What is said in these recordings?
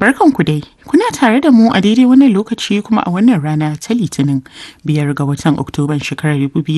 Barkanku dai, kuna tare da mu a daidai wannan lokaci kuma a wannan rana ta Litinin biyar ga watan Oktoban shekarar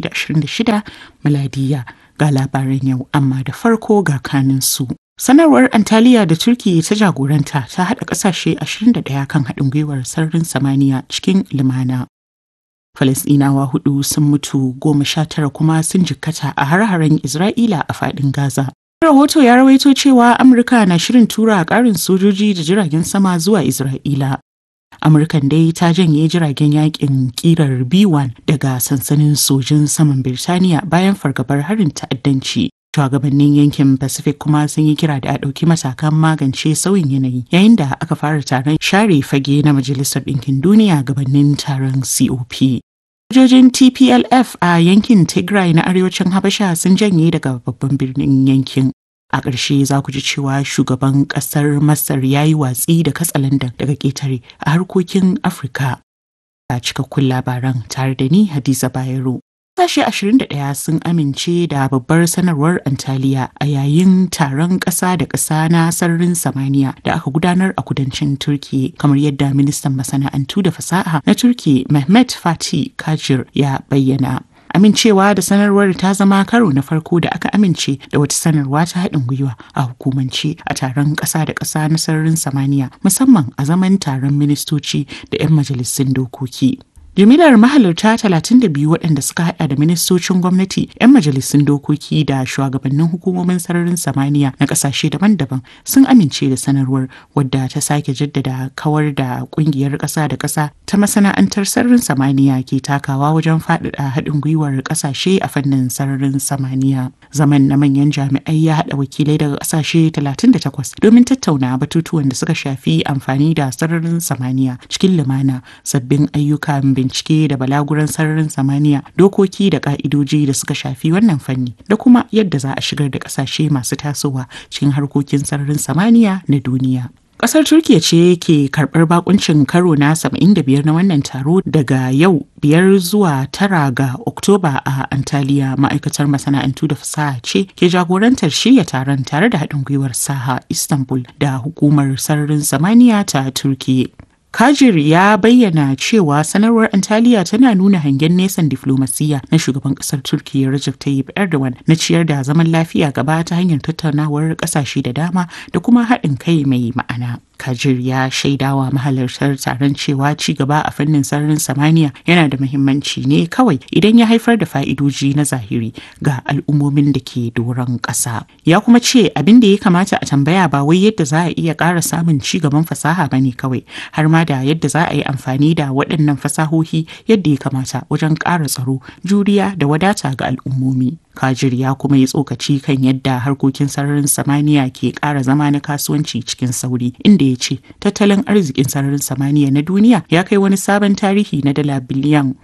2026 miladiya ga labaran yau amma da farko ga kanin su. Sanarwar Antaliya da Turki ta jagoranta ta haɗa ƙasashe 21 kan haɗin gwiwar sararin samaniya cikin limana. Falasɗinawa hudu sun mutu goma sha tara kuma sun jikkata a har-haren Isra'ila a faɗin Gaza. Rahoto ya rawaito cewa Amurka na shirin tura ƙarin sojoji da jiragen sama zuwa Isra'ila. Amurkan dai ta janye jiragen yakin kirar B-1 daga sansanin sojin saman Birtaniya bayan fargabar harin ta'addanci. Shugabannin yankin Pacific kuma sun yi kira da a ɗauki matakan magance sauyin yanayi yayin da aka fara taron share fage na Majalisar Ɗinkin Duniya gabanin taron COP. Sojojin TPLF a yankin Tigray na arewacin Habasha sun janye daga babban birnin yankin. A ƙarshe za ku ji cewa shugaban ƙasar Masar ya yi watsi da katsalandan daga ƙetare a harkokin Afirka. A cikakkun labaran tare da ni Hadiza Bayero. Sashe 21 sun amince da babbar sanarwar Antaliya a yayin taron ƙasa da ƙasa na sararin samaniya da aka gudanar a kudancin Turki kamar yadda ministan masana'antu da fasaha na Turki Mehmet Fatih Kajir ya bayyana. Amincewa da sanarwar ta zama karo na farko da aka amince da wata sanarwa ta haɗin gwiwa a hukumance a taron ƙasa da ƙasa na sararin samaniya musamman a zaman taron ministoci da 'yan majalisun dokoki. Jimilar mahalarta 32 waɗanda suka hada da ministocin gwamnati, 'yan majalisun dokoki da shugabannin hukumomin sararin samaniya na ƙasashe daban-daban sun amince da sanarwar wadda ta sake jaddada kawar da ƙungiyar ƙasa da ƙasa ta masana'antar sararin samaniya ke takawa wajen faɗaɗa haɗin gwiwar ƙasashe a fannin sararin samaniya. Zaman na manyan jami'ai ya haɗa wakilai daga ƙasashe 38 domin tattauna batutuwan da suka shafi amfani da sararin samaniya cikin lumana sabbin ayyukan bincike da balaguran sararin samaniya dokoki da ka'idoji da suka shafi wannan fanni da kuma yadda za a shigar da kasashe masu tasowa cikin harkokin sararin samaniya na duniya. Kasar Turkiya ce ke karɓar bakuncin karo na 75 na wannan taro daga yau biyar zuwa tara ga Oktoba a Antaliya ma'aikatar masana'antu da fasaha ce ke jagorantar shirya taron tare da haɗin gwiwar Saha Istanbul da hukumar sararin samaniya ta Turkiya. Kajir ya bayyana cewa sanarwar Antaliya tana nuna hangen nesan diflomasiyya na shugaban kasar Turkiyya Recep Tayyip Erdogan na ciyar da zaman lafiya gaba ta hanyar tattaunawar kasashe da dama da kuma haɗin kai mai ma'ana. Kajir ya shaidawa mahalartar taron cewa ci gaba a fannin sararin samaniya yana da muhimmanci ne kawai idan ya haifar da fa'idoji na zahiri ga al'ummomin da ke doron ƙasa. Ya kuma ce abin da ya kamata a tambaya ba wai yadda za a iya ƙara samun ci gaban fasaha ba ne kawai har ma da yadda za a yi amfani da waɗannan fasahohi yadda ya kamata wajen ƙara tsaro, juriya da wadata ga al'ummomi. Kajir ya kuma yi tsokaci kan yadda harkokin sararin samaniya ke ƙara zama na kasuwanci cikin sauri inda ya ce tattalin arzikin sararin samaniya na duniya ya kai wani sabon tarihi na dala biliyan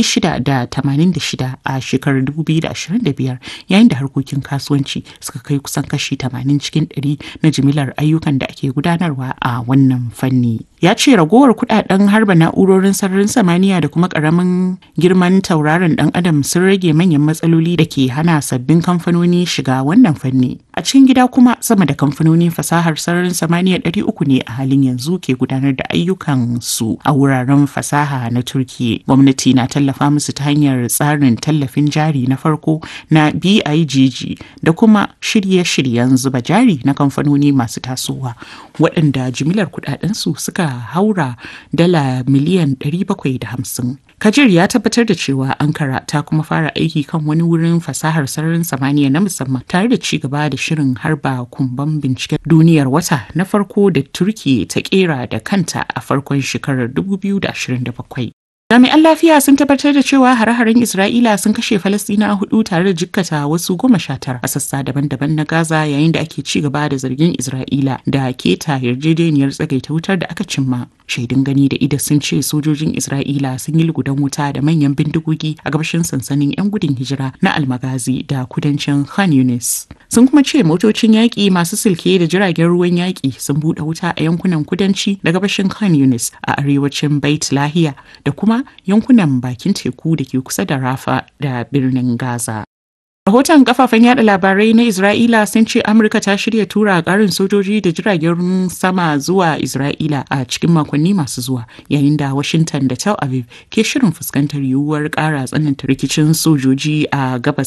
686 a shekarar 2025 yayin da harkokin kasuwanci suka kai kusan kashi 80 cikin 100 na jimilar ayyukan da ake gudanarwa a wannan fanni. Ya ce ragowar kudaden harba na'urorin sararin samaniya da kuma karamin girman tauraron dan adam sun rage manyan matsaloli da ke hana sabbin kamfanoni shiga wannan fanni. A cikin gida kuma sama da kamfanonin fasahar sararin samaniya 300 ne a halin yanzu ke gudanar da ayyukan su a wuraren fasaha na Turkiya. Gwamnati na tallafa musu ta hanyar tsarin tallafin jari na farko na BIGG da kuma shirye-shiryen zuba jari na kamfanoni masu tasowa waɗanda jimilar kudadensu suka haura dala miliyan 750. Kajir ya tabbatar da cewa Ankara ta kuma fara aiki kan wani wurin fasahar sararin samaniya na musamman tare da ci gaba da shirin harba kumban binciken duniyar wata na farko da Turki ta kera da kanta a farkon shekarar 2027. Jami'an lafiya sun tabbatar da cewa hare-haren Isra'ila sun kashe Falasɗina hudu tare da jikkata wasu goma sha tara a sassa daban-daban na Gaza yayin da ake ci gaba da zargin Isra'ila da keta yarjejeniyar tsagaita wutar da aka cimma. Shaidun gani da ida sun ce sojojin Isra'ila sun yi lugudan wuta da manyan bindigogi a gabashin sansanin 'yan gudun hijira na Almagazi da kudancin Khan Yunis. Sun kuma ce motocin yaƙi masu silke da jiragen ruwan yaƙi sun buɗe wuta a yankunan kudanci da gabashin Khan Yunis a arewacin Bait Lahiya da kuma yankunan bakin teku da ke kusa da Rafa da birnin Gaza. Rahoton kafafen yada labarai na Isra'ila sun ce Amurka ta shirya tura karin sojoji da jiragen sama zuwa Isra'ila a cikin makonni masu zuwa yayin da Washington da Tel Aviv ke shirin fuskantar yiwuwar kara tsananta rikicin sojoji a gabas